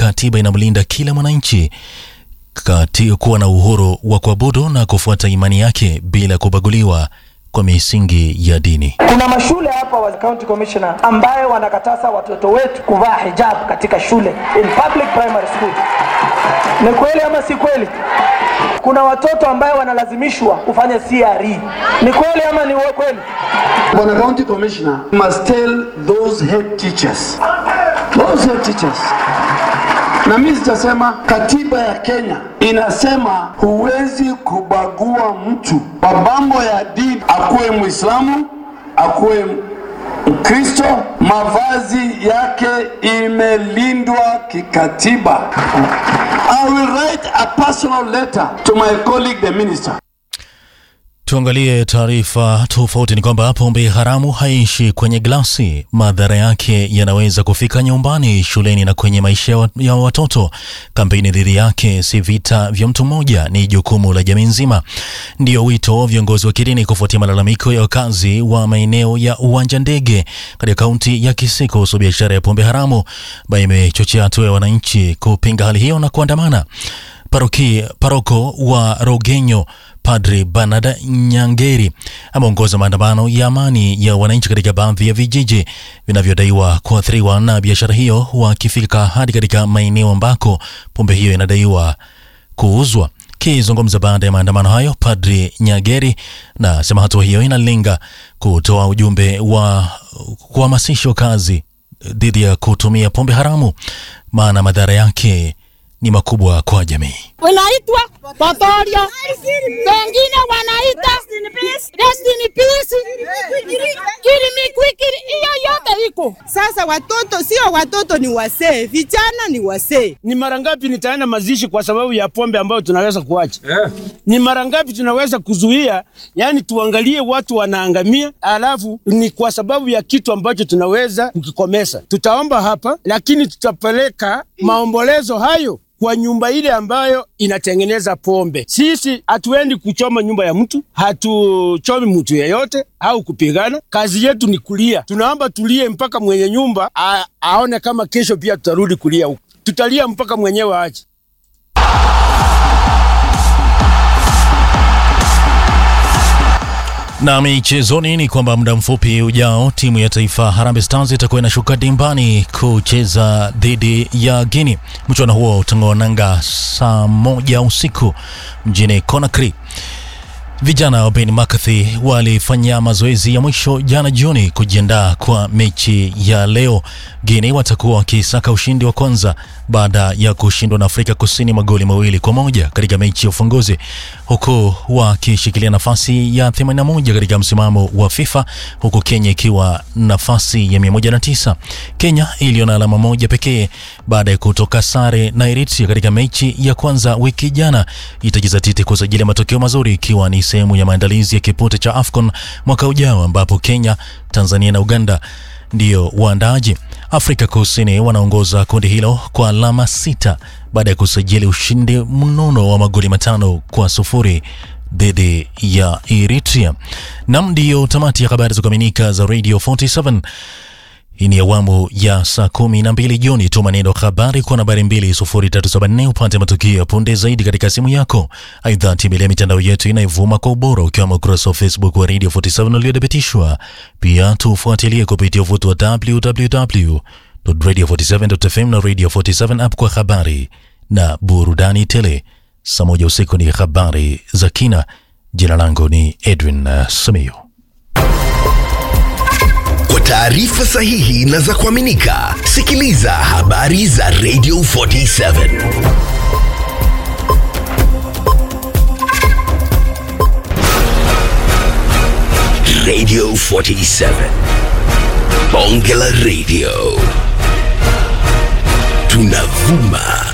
katiba inamlinda kila mwananchi kati kuwa na uhuru wa kuabudu na kufuata imani yake bila kubaguliwa kwa misingi ya dini. Kuna mashule hapa wa county commissioner ambayo wanakataza watoto wetu kuvaa hijab katika shule in public primary school. Ni kweli ama si kweli? Kuna watoto ambayo wanalazimishwa kufanya CRE. Ni kweli ama ni kweli? Bwana County Commissioner must tell those head teachers, those head teachers na mimi sitasema. Katiba ya Kenya inasema huwezi kubagua mtu kwa mambo ya dini, akuwe Muislamu, akuwe Mkristo, mavazi yake imelindwa kikatiba. I will write a personal letter to my colleague the minister. Tuangalie taarifa tofauti. Ni kwamba pombe haramu haishi kwenye glasi. Madhara yake yanaweza kufika nyumbani, shuleni na kwenye maisha ya watoto. Kampeni dhidi yake si vita vya mtu mmoja, ni jukumu la jamii nzima. Ndio wito wa viongozi wa kidini kufuatia malalamiko ya wakazi wa maeneo ya uwanja ndege katika kaunti ya Kisii kuhusu biashara ya pombe haramu, ambayo imechochea hatua ya wananchi kupinga hali hiyo na kuandamana. Paroki, paroko wa Rogenyo Padri Bernard Nyangeri ameongoza maandamano ya amani ya wananchi katika baadhi ya vijiji vinavyodaiwa kuathiriwa na biashara hiyo, wakifika hadi katika maeneo ambako pombe hiyo inadaiwa kuuzwa. Kizungumza baada ya maandamano hayo, Padri Nyageri na sema hatua hiyo inalenga kutoa ujumbe wa kuhamasisha wakazi dhidi ya kutumia pombe haramu, maana madhara yake ni makubwa kwa jamii. Wanaitwa Patoria, wengine wanaita Destiny Peace, Kirimi Kwikiri, hiyo yote iko sasa. Watoto sio watoto, ni wasee, vijana ni wasee. Ni mara ngapi nitaenda mazishi kwa sababu ya pombe ambayo tunaweza kuacha? Yeah. Ni mara ngapi tunaweza kuzuia? Yani tuangalie watu wanaangamia, alafu ni kwa sababu ya kitu ambacho tunaweza kukikomesa. Tutaomba hapa, lakini tutapeleka maombolezo hayo kwa nyumba ile ambayo inatengeneza pombe. Sisi hatuendi kuchoma nyumba ya mtu, hatuchomi mtu yeyote au kupigana. Kazi yetu ni kulia. Tunaomba tulie mpaka mwenye nyumba a, aone kama kesho pia tutarudi kulia huko. Tutalia mpaka mwenyewe aje. Na michezoni ni kwamba muda mfupi ujao timu ya taifa Harambee Stars itakuwa inashuka dimbani kucheza dhidi ya Guinea. Mchuano huo utang'oa nanga saa moja usiku mjini Conakry. Vijana wa Ben McCarthy walifanya mazoezi ya mwisho jana jioni kujiandaa kwa mechi ya leo. Guinea watakuwa wakisaka ushindi wa kwanza baada ya kushindwa na Afrika Kusini magoli mawili kwa moja katika mechi ya ufunguzi, huku wakishikilia nafasi ya 81 katika msimamo wa FIFA, huku Kenya ikiwa nafasi ya 109. Kenya iliyo na alama moja pekee baada ya kutoka sare na Eritrea katika mechi ya kwanza wiki jana, itajizatiti kusajili matokeo mazuri ikiwa ni sehemu ya maandalizi ya kipute cha AFCON mwaka ujao ambapo Kenya, Tanzania na Uganda ndiyo waandaaji. Afrika Kusini wanaongoza kundi hilo kwa alama sita baada ya kusajili ushindi mnono wa magoli matano kwa sufuri dhidi ya Eritrea. Nam, ndiyo tamati ya habari za kuaminika za Radio 47. Hii ni awamu ya saa kumi na mbili jioni. Tuma neno habari kwa nambari 20374 upate matukio ya punde zaidi katika simu yako. Aidha, tembelea mitandao yetu inayovuma kwa ubora ukiwemo ukurasa wa Facebook wa Radio 47 uliodhibitishwa. Pia tufuatilie kupitia uvuti wa www.radio47.fm na Radio 47 app kwa habari na burudani tele. Saa moja usiku ni habari za kina. Jina langu ni Edwin uh, Simiyu. Kwa taarifa sahihi na za kuaminika, sikiliza habari za Radio 47. Radio 47. Bonge la Radio. Tunavuma